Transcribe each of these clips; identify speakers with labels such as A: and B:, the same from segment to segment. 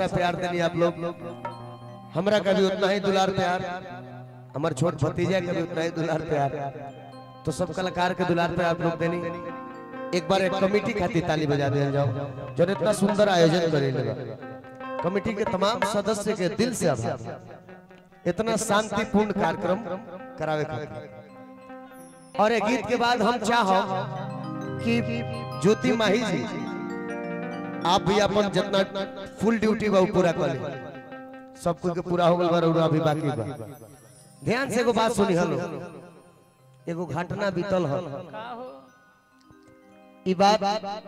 A: सारा प्यार देनी आप लोग हमरा का भी उतना ही दुलार प्यार हमारे छोट भतीजा का भी उतना ही दुलार प्यार तो सब कलाकार के दुलार पे आप लोग देनी एक बार एक कमेटी खातिर ताली बजा दिया जाओ जो इतना सुंदर आयोजन करे कमेटी के तमाम सदस्य के दिल से आभार इतना शांतिपूर्ण कार्यक्रम करावे खातिर और एक गीत के बाद हम चाहो कि ज्योति माही जी आप भी अपन जितना फुल ड्यूटी बा उ पूरा कर ली सब कुछ के पूरा हो गल बा और अभी बाकी बा ध्यान से एगो बात सुनी हलो एगो घटना बीतल हल
B: का हो
A: ई बात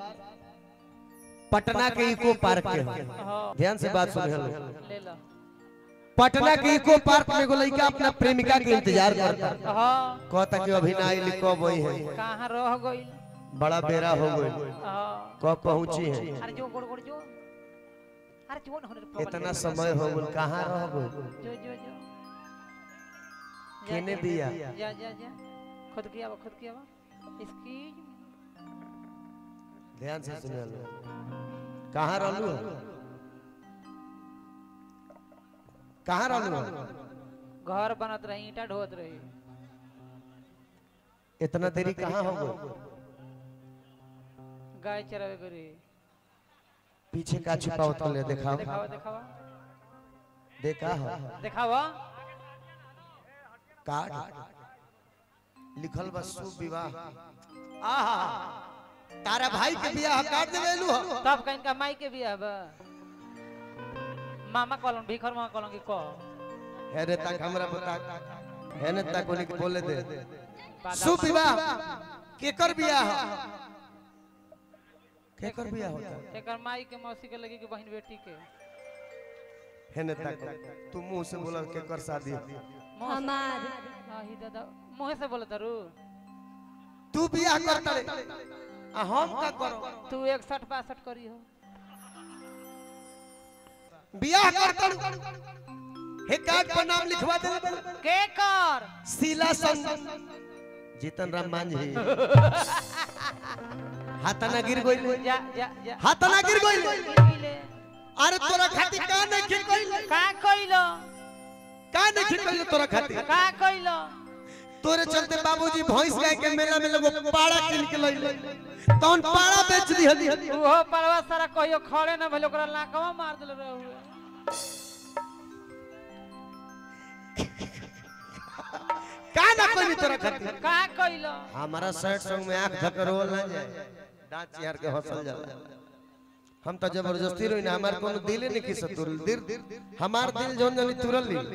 A: पटना के इको पार्क के हल।
B: हाँ
A: ध्यान से बात सुनी हलो
B: ले लो
A: पटना के इको पार्क में एगो लड़का अपना प्रेमिका के इंतजार करता
B: हाँ
A: कहता कि अभी ना आइली कब वही है
B: कहाँ रह गई
A: बड़ा बेरा हो गई
B: हाँ
A: कब पहुंची है
B: अरे जो गोड़ गोड़ जो अरे जो न होने
A: इतना समय हो गल कहाँ रह गई
B: जो जो जो
A: केने बिया
B: जा जा जा खुद किया वो खुद किया वो एक्सक्यूज
A: ध्यान से सुनिए लो कहाँ रहलू कहाँ रहलू
B: घर बनत रही ईटा ढोत रही
A: इतना देरी कहाँ हो गई
B: गाय चरावे करी
A: पीछे का छुपा होता ले दिखाओ
B: दिखावा दिखावा
A: देखा हो
B: दिखावा
A: कार्ड लिखल बा शुभ विवाह आहा तारा भाई के बियाह काट देवेलू हो
B: तब कहीं का माई के बियाह बा मामा कॉलोन भीखर मामा कॉलोन की को
A: है रे तक हमरा बता है ने तक कोनी के बोले दे
B: बादा-
A: शुभ विवाह केकर बियाह केकर बियाह होता
B: एकर माई के मौसी के लगी कि बहन बेटी के
A: है ने तक तू मुंह से बोला केकर शादी
B: मौसी-
C: हमार
B: आही दादा मुंह से बोले तारू
A: तू बियाह करता रे आ हम का करो
B: तू इकसठ बासठ करी हो
A: बियाह करता हे कार्ड पर नाम लिखवा दे
B: के कर
A: शीला संग जीतन राम मांझी हाथना गिर गइल
B: जा जा जा
A: हाथना गिर गइल
B: गिरगिले।
A: अरे तोरा खातिर का नहीं खिल गइल
B: का कइलो
A: का नहीं खिल गइल तोरा खातिर
B: का कइलो
A: तोरे चलते बाबूजी भैंस गाय के मेला में लोगो पाड़ा किन के लइले तौन पाड़ा बेच दी हली
B: उहो परवा सारा कहियो खड़े न भेल ओकरा लाकवा मार देले रहुए
A: का ना कोई तोरा खातिर
B: का कइलो
A: हमारा शर्ट संग में आंख धकरोल ना जाए दांत चिहार के हंसल जाला हम तो जबरदस्ती रोई ना हमार कोनो दिल नहीं किस तुरल दिल हमार दिल जोन जनी तुरल ली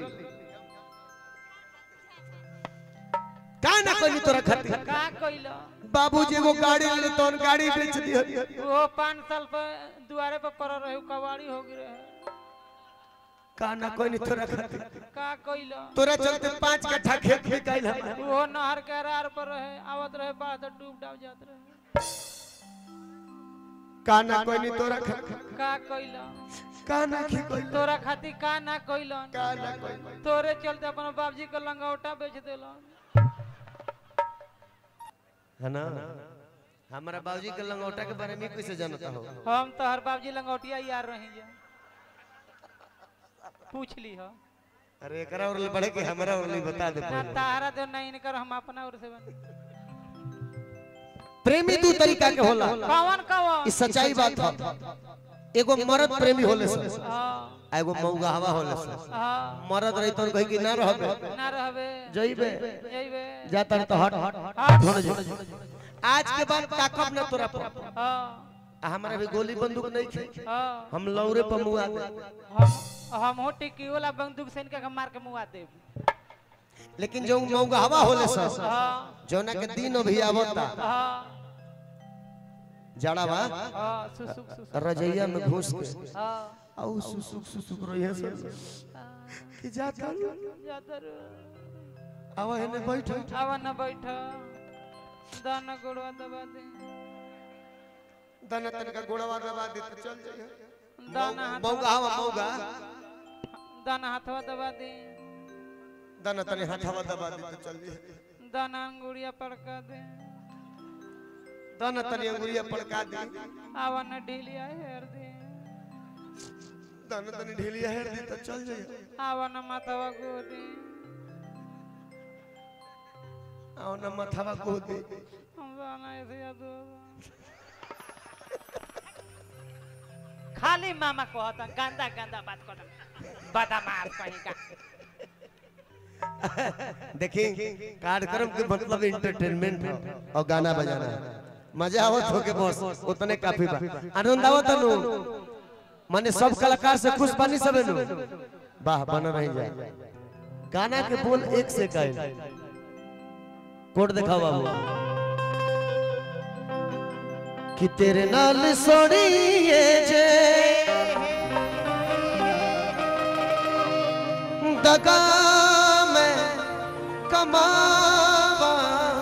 A: का ना कोई तोरा खातिर
B: का कइलो
A: बाबूजी एगो गाड़ी ले तोन गाड़ी बेच दी
B: उहो पाँच साल पे दुआरे पे पड़ रहे कबाड़ी हो गई रहे
A: का ना कोई तोरा खातिर
B: का कइलो
A: तोरा चलते पांच कट्ठा खेत बिकाइल हमार
B: उहो नहर के रार पर रहे आवत रहे बाढ़ तो डूब डाब जात रहे
A: का ना कोई तोरा खातिर
B: का कइलो
A: का ना खी कोई
B: तोरा खातिर का ना कइलन
A: का ना कोई
B: तोरे चलते अपन बाबूजी के लंगौटा बेच देलन
A: है ना हमारा बाबूजी के लंगोटा के बारे में कैसे जानता हो
B: हम तो हर बाबूजी लंगौटिया यार रही जा पूछ ली हो
A: अरे एकरा और ले बढ़े के हमरा और ले बता दे
B: ना
A: पहले।
B: तारा दे नहीं कर हम अपना और से बन
A: प्रेमी दू तरीका के होला
B: कौन कौन
A: ई सच्चाई बात है एगो मर्द प्रेमी होले से
B: हाँ
A: आ एगो मौगाहवा होले से
B: हाँ
A: मर्द रही तो कही कि ना रहबे
B: ना रहबे
A: जइबे
B: जइबे
A: जाता तो हट हट
B: हाँ
A: छोड़ जो आज के बाद ताकब ना तोरा पर
B: हाँ
A: आ हमारा भी गोली बंदूक नहीं खे
B: हाँ
A: हम लौरे पर मुआ दे
B: हम हम हो टिक्की वाला बंदूक से इनका मार के मुआ देब
A: लेकिन जो मौगाहवा होले से
B: हाँ
A: जोना के दिन अभी आवता
B: हाँ
A: जड़ा बा
B: हाँ सुसुक सुसुक
A: रजैया में घुस के
B: हाँ
A: आउ सुसुक सुसुक रही है कि जाता
B: जातर
A: आवा है ने बैठ
B: आवा न बैठ दाना गोड़वा दबा दे
A: दना तन का गोड़वा दबा दे तो चल जाइए
B: दाना
A: मौगा
B: हाथवा
A: हवा मौगा
B: दाना हाथवा दबा दे
A: दना तने हाथवा दबा दे तो चल जाइए
B: दाना अंगुड़िया पड़का दे
A: दना तने अंगुरिया पड़का दे
B: आवा न ढीलिया हेर दे
A: दाना तनी ढीलिया हेर दी तो चल जाइए
B: आवा न माथवा गोदी
A: आओ ना मथावा को दे
B: हम जाना ऐसे याद खाली मामा कहता गंदा गंदा बात करता बदमाश कहीं का
A: देखिए कार्यक्रम के मतलब इंटरटेनमेंट है और गाना बजाना है मजा आवत हो के बस उतने काफी बा आनंद आवत नु माने सब कलाकार से खुश पानी सबे नु वाह बन रही जाए गाना के बोल एक से कहे कोड दिखाओ बाबू कि तेरे नाल सोड़िए जे दगा मैं कमावा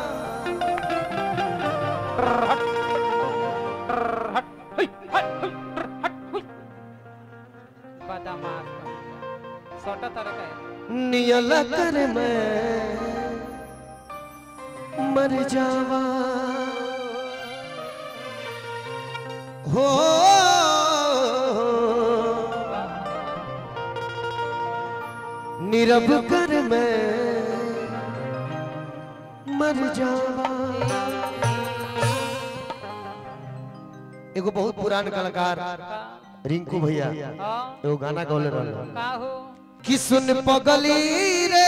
B: बदमाश सोटा तरह का
A: नियल कर मैं मर जावा हो नीरव कर मैं मर जावा एगो बहुत पुरान कलाकार रिंकू भैया
B: हाँ
A: एगो गाना गौले रहल
B: का हो
A: कि सुन पगली रे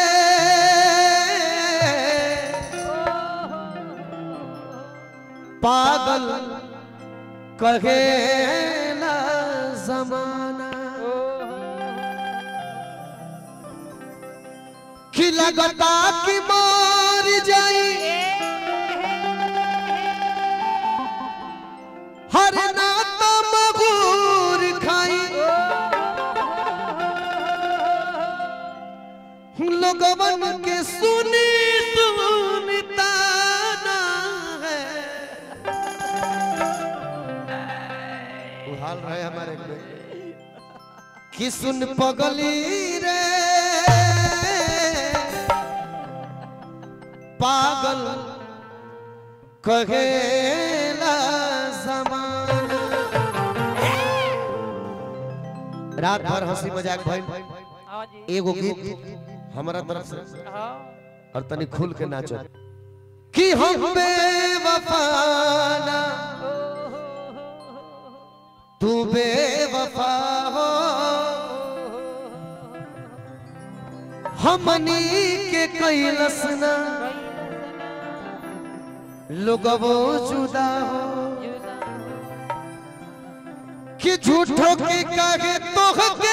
A: पागल कहे ना जमाना कि लगता कि मार जाई हर नाता मगूर खाई लोगवन के सुनी सुनता ना है वो हाल रहे हमारे में कि सुन पगली रे पागल कहेला जमाना रात भर हंसी मजाक भइल
B: हाँ जी
A: एगो गीत हमारा तरफ से
B: हाँ
A: और तनी खुल के नाचो कि हम बेवफाना तू बेवफा हो हमनी के कैलस ना लोगवो जुदा हो कि झूठो के काहे तोह के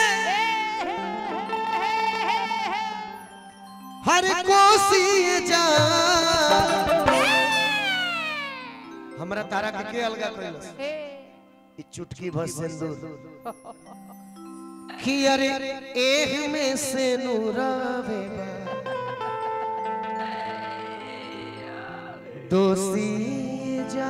A: हर कोसी जा हमरा तारा के के अलगा कैलस ई चुटकी भर सिंदूर कि अरे एह में से नूरावे दोसी जा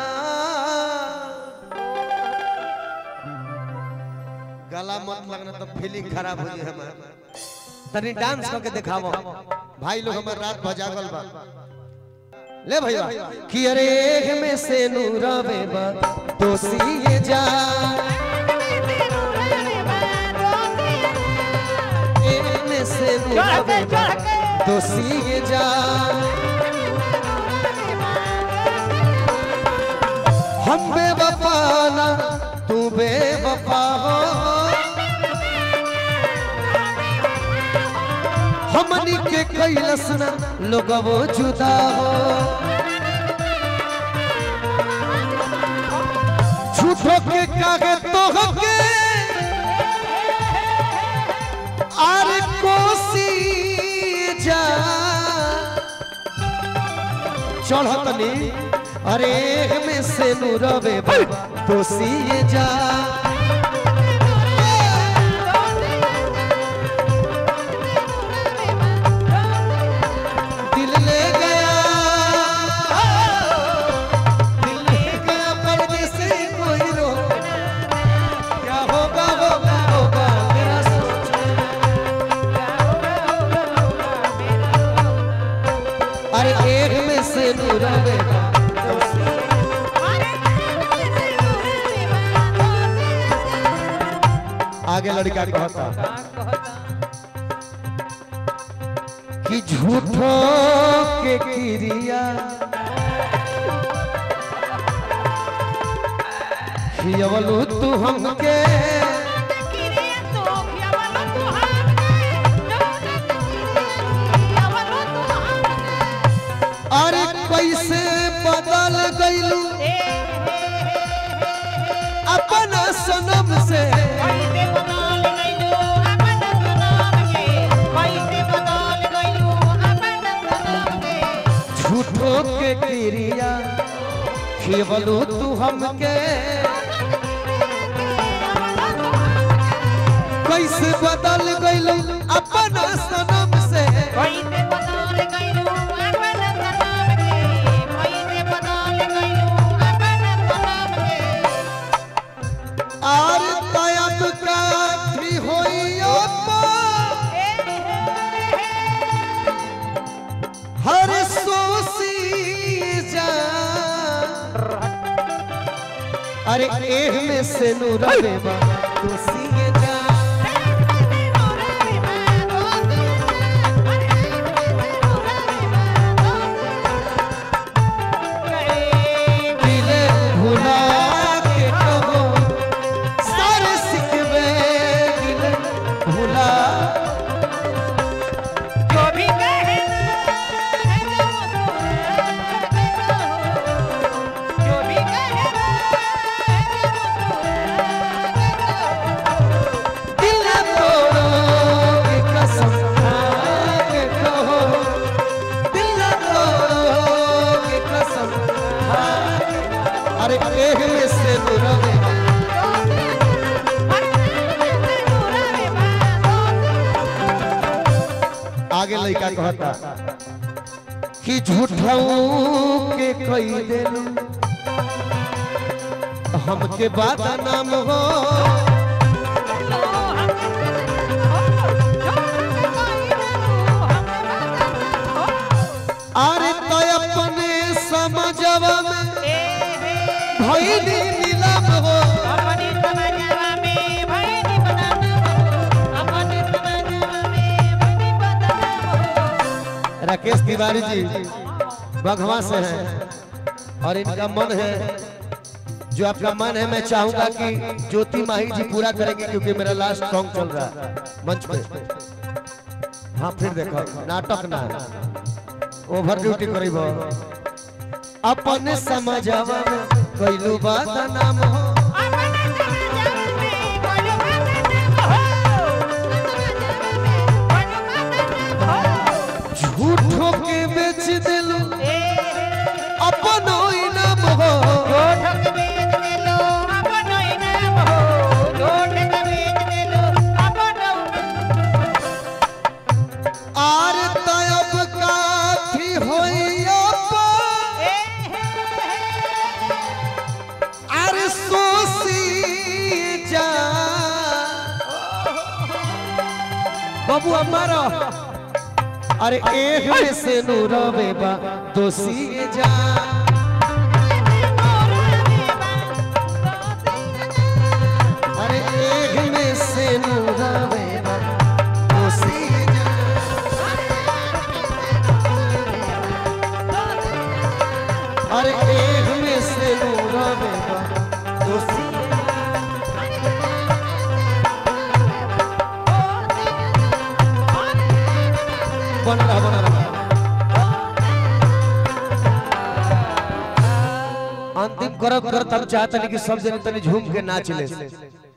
A: गला मत लगना तो फीलिंग खराब हो जाए हमारा तनी डांस करके दिखावो भाई लोग हमार रात भजागल बा ले भैया कि अरे एह में से नूरावे बा दोसी ये जा एह में से नूरावे बा दोसी ये जा हम बेवफा ना तू बेवफा हो हमनी के कैलस ना लोगवो जुदा हो झूठो के कागे तो के आर कोसी जा चढ़तनी अरे में से नूरवे दोसी जा दिल ले गया दिल ले गया परदेसी कोई रो क्या होगा होगा होगा मेरा सोच अरे एक में से नूरवे आगे लड़का कहता
B: का कहता
A: कि झूठो के क्रिया खियवलू तू हमके अरे कैसे बदल गईलू अपन सनम से झूठो के क्रिया खियवलू तू हमके कैसे बदल गईलू अपन सनम से और तयब काठी होइयो हर सोसी जा अरे एह में से नूरवे बा तुसी जा दिले भुला के कहो सारे सिकवे दिले भुला दिल तोड़ो के कसम खा के कहो दिल तोड़ो के कसम खा के- अरे एह में से नूरवे बा आगे लड़का कहता कि झूठाऊ के कई देलू हमके बात नाम हो अरे तो अपने समझवा में भइली नीलम हो राकेश तिवारी जी बघवा से हैं और इनका मन है जो आपका मन है मैं चाहूंगा कि ज्योति माही जी पूरा करेंगे क्योंकि मेरा लास्ट सॉन्ग चल रहा है मंच पे हाँ फिर देखो नाटक ना ओवर ड्यूटी करीब अपने समझवा में कैलू बात नाम हो झूठो के बेच दिलू अपनो इनाम हो आर तयब काठी होइयो आर सोसी जा बाबू हमारा अरे एक में से नूरवे बा दोषी जा अरे एक में से नूरवे बा दोषी जा अरे एक में से नूरवे बा दोषी बन रहा बन रहा अंतिम करब करत हम चाहतनी कि सब जने तनी झूम के नाच ले